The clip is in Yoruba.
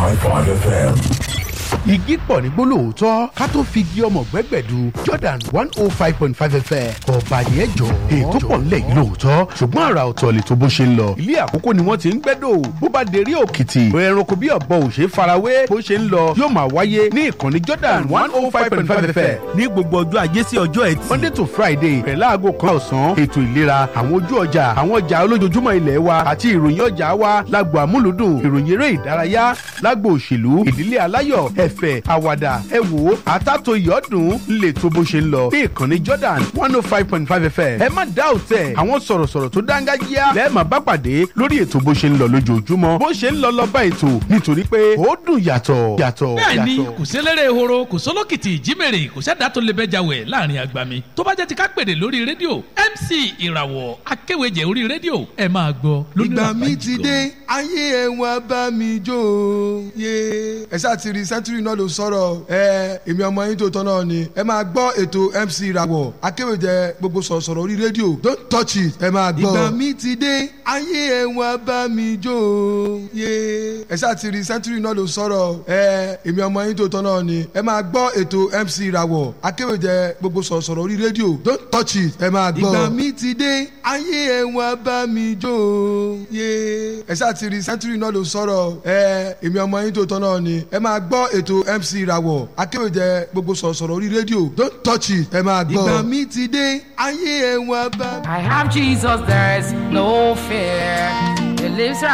105.5 FM. igi pọ̀ ní gbólóòótọ́ ká tó fi igi ọmọ gbẹ́gbẹ̀du jordan one oh five point five fm ọba yẹn jọ ètò pọ̀ ńlẹ̀ yìí lóòótọ́ ṣùgbọ́n àrà ọ̀tọ̀ lè tó bó ṣe ń lọ ilé àkókò ni wọ́n ti ń gbẹ́dọ̀ bó bá dérí òkìtì ẹranko bí ọ̀bọ ò ṣe farawé bó ṣe ń lọ yóò máa wáyé ní ìkànnì jordan one oh five point five fm ní gbogbo ọjọ́ ajé sí ọjọ́ ẹtì. monday to friday bẹ̀rẹ̀ láago kan ọ̀sán ètò ìlera àwọn ojú ọjà àwọn ọjà olójoojúmọ́ ilẹ̀ wa àti ìròyìn ọjà wa lágbo àmúlùdùn ìròyìn eré ìdárayá lágbo òṣèlú ìdílé aláyọ̀ ẹ̀fẹ̀ àwàdà ẹ̀wò àtàtò ìyọ́dún lè tó bó ṣe ń lọ ní ìkànnì jordan one oh five point five fm ẹ má dá òtẹ̀ àwọn sọ̀rọ̀sọ̀rọ̀ tó dáńgájíá lẹ́ẹ̀ma bá pàdé lórí ètò bó ṣe ń lọ lójoojúmọ́ bó ṣe ń lọ lọ́ba ètò nítorí pé ó dùn yàtọ̀ yàtọ̀ bẹ́ẹ̀ni yàtọ̀. kò sélérè ehoro kò sólókìtì ìjímèrè kò sẹ́dá tó lè bẹ́jà wẹ̀ láàrin àgbàmì tó bá jẹ́ ti ká pèrè lórí rédíò mc ìràwọ̀ akéwèjẹ orí rédíò ẹ máa gbọ́ lónìí ìgbà mi ti dé ayé ẹ wá bá mi jó o. yé ẹ ṣáà ti rí sẹ́ńtúrì náà ló sọ̀rọ̀ ẹ èmi ọmọ yín tó tọ́ náà ni ẹ máa gbọ́ ètò mc ìràwọ̀ akéwèjẹ gbogbo sọ̀rọ̀sọ̀rọ̀ orí rédíò don't touch it ẹ máa gbọ́. ìgbà mi ti dé ayé ẹ wá bá mi jó o. yé ẹ ṣáà ti rí sẹ́ńtúrì náà ló sọ̀rọ̀ ẹ èmi ọmọ yín tó tọ́ náà ni ẹ máa gbọ́ ètò mc ìràwọ̀ akéwèjẹ gbogbo sọ̀rọ̀sọ̀rọ̀ orí rédíò don't touch it ẹ máa gbọ́. ìgbà mi ti dé ayé ẹ wá bá mi jó o. yé ẹ ṣáà ti rí sẹ́ńtúrì náà ló sọ̀rọ̀ ẹ èmi ọmọ yín tó tọ́ náà ni ẹ máa gbọ́ ètò mc ìràwọ̀ akéwèjẹ gbogbo sọ̀rọ̀sọ̀rọ̀ orí rédíò don't touch it ẹ máa gbọ́. ìgbà mi ti dé ayé ẹ wá bá. I have Jesus, there is no fear. He lives